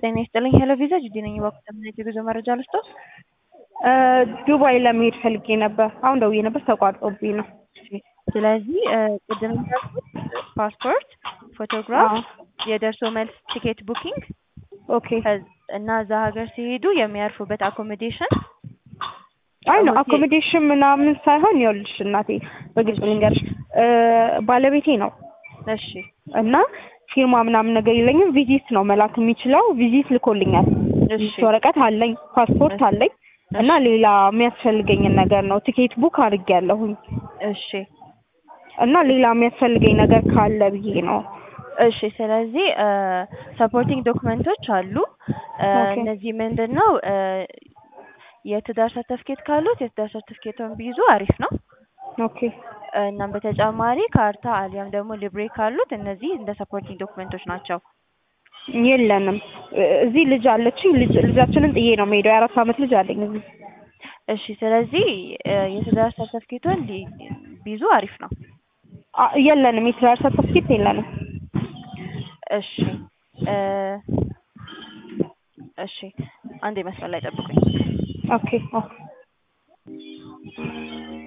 ጤና ይስጥልኝ ሄሎ ቪዛ ጅዲ ነኝ። እባክዎ ተምናይት የጉዞ መረጃ ልስጦት? ዱባይ ለመሄድ ፈልጌ ነበር። አሁን ደውዬ ነበር ተቋርጦብኝ ነው። ስለዚህ ቅድም እንዳልኩት ፓስፖርት፣ ፎቶግራፍ፣ የደርሶ መልስ ቲኬት ቡኪንግ ኦኬ እና እዛ ሀገር ሲሄዱ የሚያርፉበት አኮሞዴሽን አይ ነው አኮሞዴሽን ምናምን ሳይሆን ይኸውልሽ እናቴ በግልጽ ልንገርሽ ባለቤቴ ነው እሺ እና ፊርማ ምናምን ነገር የለኝም። ቪዚት ነው መላክ የሚችለው። ቪዚት ልኮልኛል። እሺ ቪዚት ወረቀት አለኝ፣ ፓስፖርት አለኝ እና ሌላ የሚያስፈልገኝን ነገር ነው ቲኬት ቡክ አድርጌያለሁኝ እሺ እና ሌላ የሚያስፈልገኝ ነገር ካለ ብዬ ነው። እሺ ስለዚህ ሰፖርቲንግ ዶክመንቶች አሉ። ኦኬ። እነዚህ ምንድን ነው? የትዳር ሰርተፍኬት ካሉት የትዳር ሰርተፍኬቱን ቢይዙ አሪፍ ነው። ኦኬ እናም በተጨማሪ ካርታ አሊያም ደግሞ ሊብሬ ካሉት እነዚህ እንደ ሰፖርቲንግ ዶክመንቶች ናቸው። የለንም። እዚህ ልጅ አለችኝ። ልጅ ልጃችንን ጥዬ ነው የምሄደው። የአራት ዓመት ልጅ አለኝ እዚህ። እሺ ስለዚህ የትዳር ሰርተፍኬቱን ሊ- ቢይዙ አሪፍ ነው። አ- የለንም። የትዳር ሰርተፍኬት የለንም። እሺ እ እሺ አንዴ መስመር ላይ ጠብቁኝ። ኦኬ ኦኬ